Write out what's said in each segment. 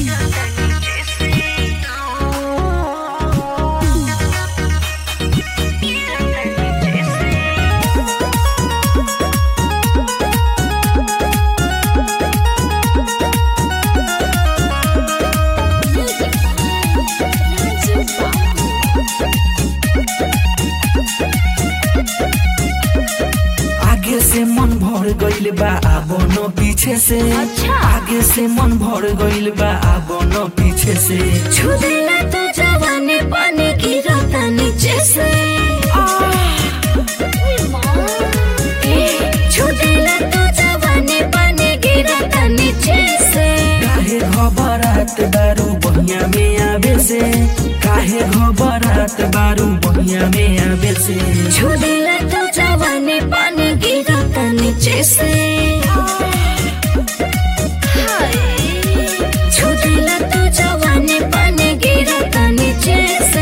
आगे से मन भर गइल बा अब न पीछे से अच्छा। आगे से मन भर गइल बा अब न पीछे से छुदेला तो जवानी पानी गिरता नीचे से ए, छुदेला तो जवानी पानी गिरता नीचे से काहे घबरात बारू बहिया में आवे से काहे घबरात बारू बहिया में आवे से छुदेला तो जवानी पानी गिरता नीचे से छुदेला तो जवानी पानी गिरता नीचे से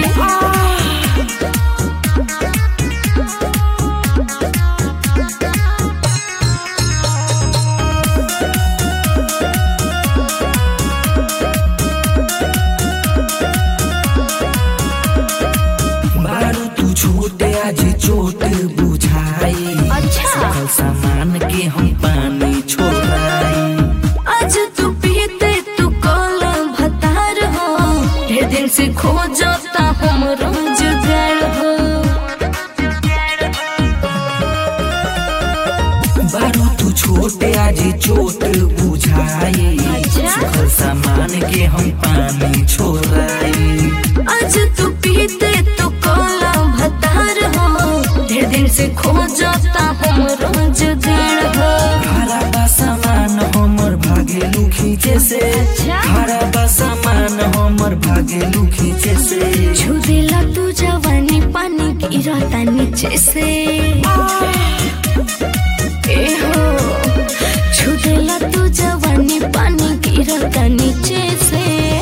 बारू तू छोटे आज चोट बुझाई अच्छा। सकल सामान के हम पानी छोड़ाई आज तू पीते तू कोला भतार हो ढेर दिन से खोजता हम रोजगार हो बारू तू छोटे आज चोट बुझाई अच्छा। सकल सामान के हम पानी छोड़ाई आज तू पीते तू कोला भतार हो ढेर दिन से खोजता हम रोजगार हो खारा बा सामान हमर भागेलू खींचे से अच्छा। खारा बा सामान हमर भागेलू खींचे से छुदेला तू जवानी पानी गिरता नीचे से ए हो छुदेला तू जवानी पानी गिरता नीचे से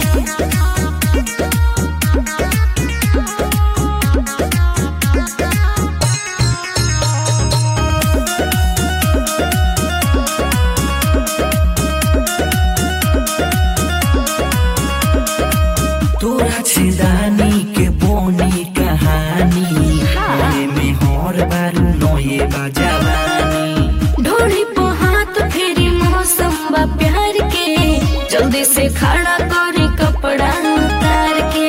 तोरा छिदानी के बोनी कहानी हाँ। नए में हर बारू नए बजावानी ढोड़ी पे हाथ फेरी मौसम बा प्यार के जल्दी से खड़ा करे कपड़ा उतार के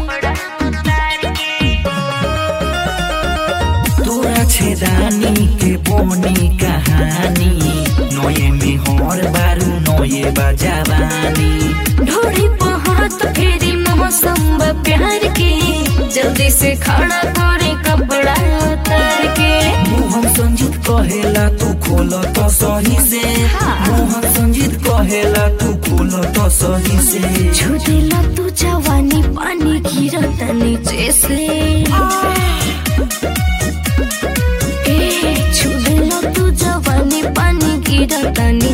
तोरा छेदानी के बोनी कहानी नए में हर बारू नए बजावानी ढोड़ी पे हाथ फेरी मौसम बा प्यार के जल्दी से खड़ा करे कपड़ा उतार के मोहन संजीत कहेला तू खोल तो सही से हाँ। मोहन संजीत कहेला तू खोल तो सही से छुदेला तू जवानी पानी गिरता नीचे से ए छुदेला तू जवानी पानी गिरता नीचे